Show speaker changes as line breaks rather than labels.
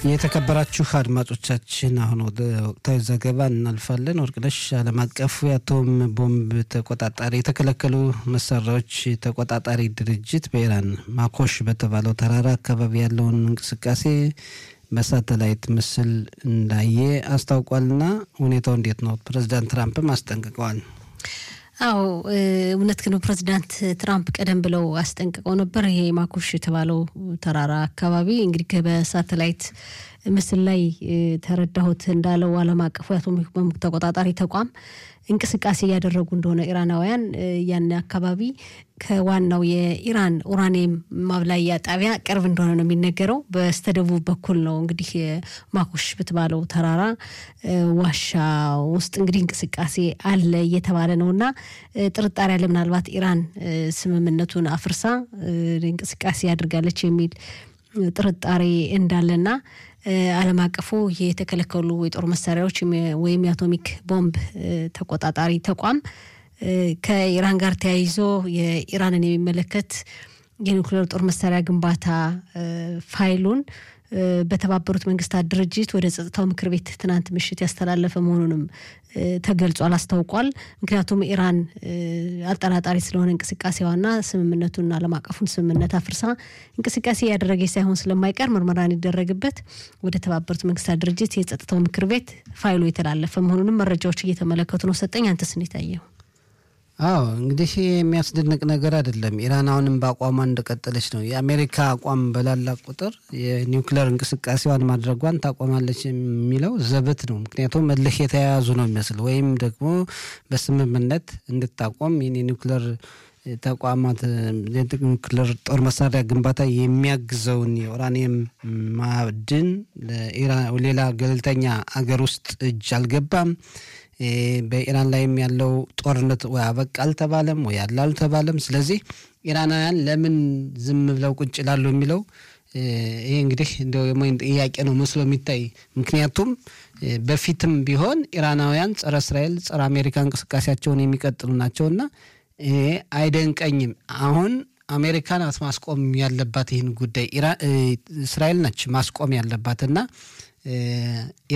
የተከበራችሁ አድማጮቻችን አሁን ወደ ወቅታዊ ዘገባ እናልፋለን። ወርቅነሽ ዓለም አቀፉ የአቶም ቦምብ ተቆጣጣሪ የተከለከሉ መሳሪያዎች ተቆጣጣሪ ድርጅት በኢራን ማኮሽ በተባለው ተራራ አካባቢ ያለውን እንቅስቃሴ በሳተላይት ምስል እንዳየ አስታውቋልና ሁኔታው እንዴት ነው? ፕሬዚዳንት ትራምፕም አስጠንቅቀዋል።
አዎ እውነት ግን ፕሬዚዳንት ትራምፕ ቀደም ብለው አስጠንቅቀው ነበር። ይሄ ማኮሽ የተባለው ተራራ አካባቢ እንግዲህ በሳተላይት ምስል ላይ ተረዳሁት እንዳለው ዓለም አቀፉ የአቶሚክ ቦምብ ተቆጣጣሪ ተቋም እንቅስቃሴ እያደረጉ እንደሆነ ኢራናውያን ያን አካባቢ ከዋናው የኢራን ኡራኒየም ማብላያ ጣቢያ ቅርብ እንደሆነ ነው የሚነገረው። በስተደቡብ በኩል ነው እንግዲህ ማኮሽ በተባለው ተራራ ዋሻ ውስጥ እንግዲህ እንቅስቃሴ አለ እየተባለ ነው እና ጥርጣሬ አለ። ምናልባት ኢራን ስምምነቱን አፍርሳ እንቅስቃሴ ያድርጋለች የሚል ጥርጣሬ እንዳለና ዓለም አቀፉ የተከለከሉ የጦር መሳሪያዎች ወይም የአቶሚክ ቦምብ ተቆጣጣሪ ተቋም ከኢራን ጋር ተያይዞ የኢራንን የሚመለከት የኒውክሌር ጦር መሳሪያ ግንባታ ፋይሉን በተባበሩት መንግስታት ድርጅት ወደ ጸጥታው ምክር ቤት ትናንት ምሽት ያስተላለፈ መሆኑንም ተገልጿል፣ አስታውቋል። ምክንያቱም ኢራን አጠራጣሪ ስለሆነ እንቅስቃሴዋና ስምምነቱን ዓለም አቀፉን ስምምነት አፍርሳ እንቅስቃሴ እያደረገች ሳይሆን ስለማይቀር ምርመራ እንዲደረግበት ወደ ተባበሩት መንግስታት ድርጅት የጸጥታው ምክር ቤት ፋይሉ የተላለፈ መሆኑንም መረጃዎች እየተመለከቱ ነው። ሰጠኝ አንተስ እንዴት አየው?
አዎ እንግዲህ የሚያስደንቅ ነገር አይደለም። ኢራን አሁንም በአቋሟ እንደቀጠለች ነው። የአሜሪካ አቋም በላላ ቁጥር የኒውክሌር እንቅስቃሴዋን ማድረጓን ታቆማለች የሚለው ዘበት ነው። ምክንያቱም እልህ የተያያዙ ነው የሚመስል ወይም ደግሞ በስምምነት እንድታቆም ይህን የኒውክሌር ተቋማት የኒውክሌር ጦር መሳሪያ ግንባታ የሚያግዘውን የኡራኒየም ማዕድን ሌላ ገለልተኛ አገር ውስጥ እጅ አልገባም። በኢራን ላይም ያለው ጦርነት ወይ አበቃ አልተባለም ወይ ያለ አልተባለም። ስለዚህ ኢራናውያን ለምን ዝም ብለው ቁጭ ላሉ የሚለው ይሄ እንግዲህ እንደው የሞይን ጥያቄ ነው መስሎ የሚታይ ምክንያቱም በፊትም ቢሆን ኢራናውያን ጸረ እስራኤል፣ ጸረ አሜሪካ እንቅስቃሴያቸውን የሚቀጥሉ ናቸውና ይሄ አይደንቀኝም። አሁን አሜሪካ ናት ማስቆም ያለባት ይህን ጉዳይ እስራኤል ነች ማስቆም ያለባትና